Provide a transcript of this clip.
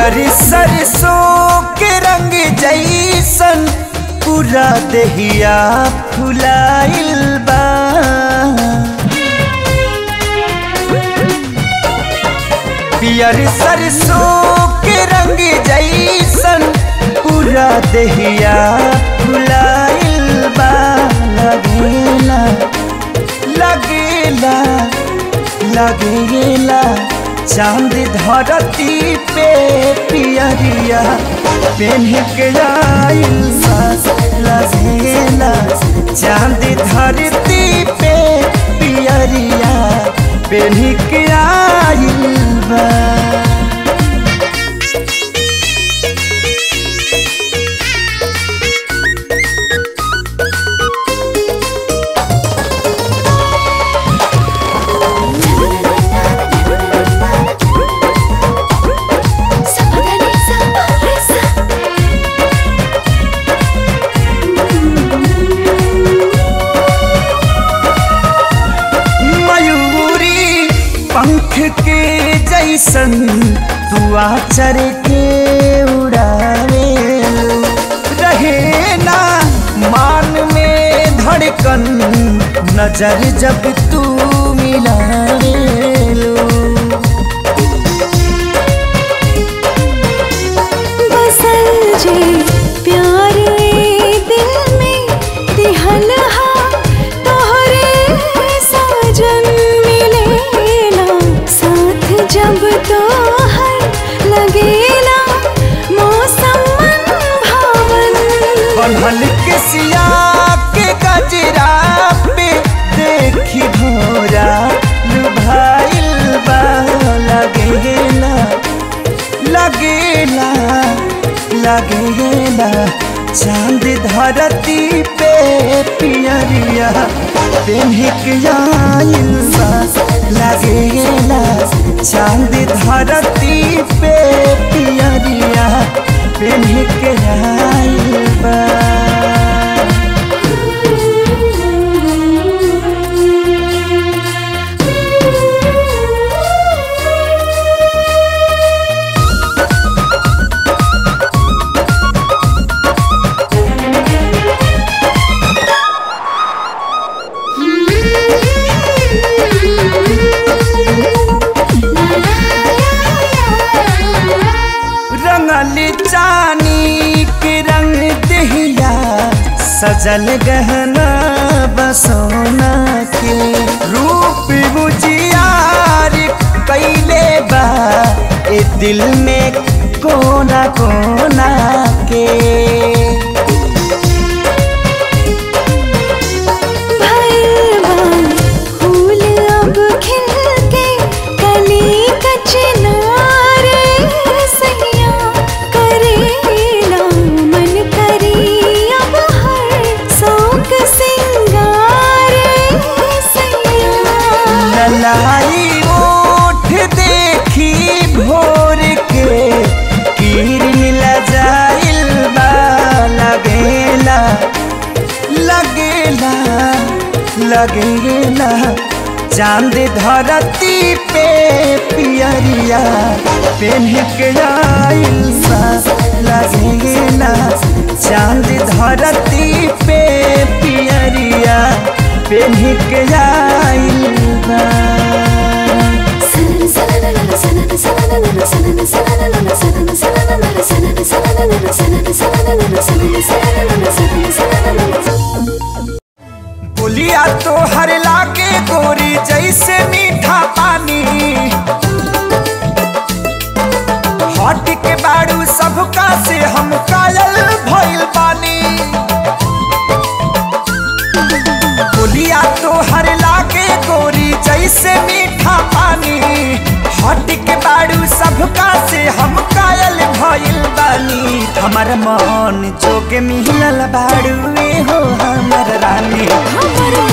पियर सरसों के रंग जैसन पूरा देहिया फुलाइल बा पियर सरसों के रंग जैसन पूरा देहिया फुलाइल बा लगेला लगेला लगेला चांद धरती पे पियरिया पेन के आइल बा लगेला चांद धरती पे पियरिया पेन के आइल बा मयूरी पंख के जैसन तू आचर के उड़ावे रहे ना मान में धड़कन नजर जब तू मिलावे बसल जे प्यार ए दिल में दिहल हा तोहरे साजन मिलेला साथ जब तोहर लगेला मौसम मन भावन बनल के सिया के गजरा पे देखी भोरा लुभाइल बा लगेला लगेला लगेला चांद धरती पे पियरिया पेन्हिक आइल बा लगेला चांद धरती पे पियरिया पेन्हिक आइल बा रंगल चानी के रंग दहिया सजल गहना बसोना के रूप बुझियार कैले बा ए दिल में कोना कोना के भैरवान फूल अब खिल के कली कचनार सैया करेला मन करी अब हर शौक सिंगार सैया ललाई ओठ देखी भोर के किरण लजाइल बा लगेला लगेला लगेला चांद धरती पे पियरिया पेन्ह के आइल बा लगेला चांद धरती पे पियरिया पेन्ह के आइल बा बोलिया तो हर लागे गोरी जैसे मीठा पानी हट के बाड़ू सबका से हम कायल भइल बानी बोलिया तो हर लागे गोरी जैसे मीठा पानी हट के बाड़ू सबका से हम कायल भइल बानी हमर मन जोगे मिलल बाड़ू ए हो हमर रानी हमर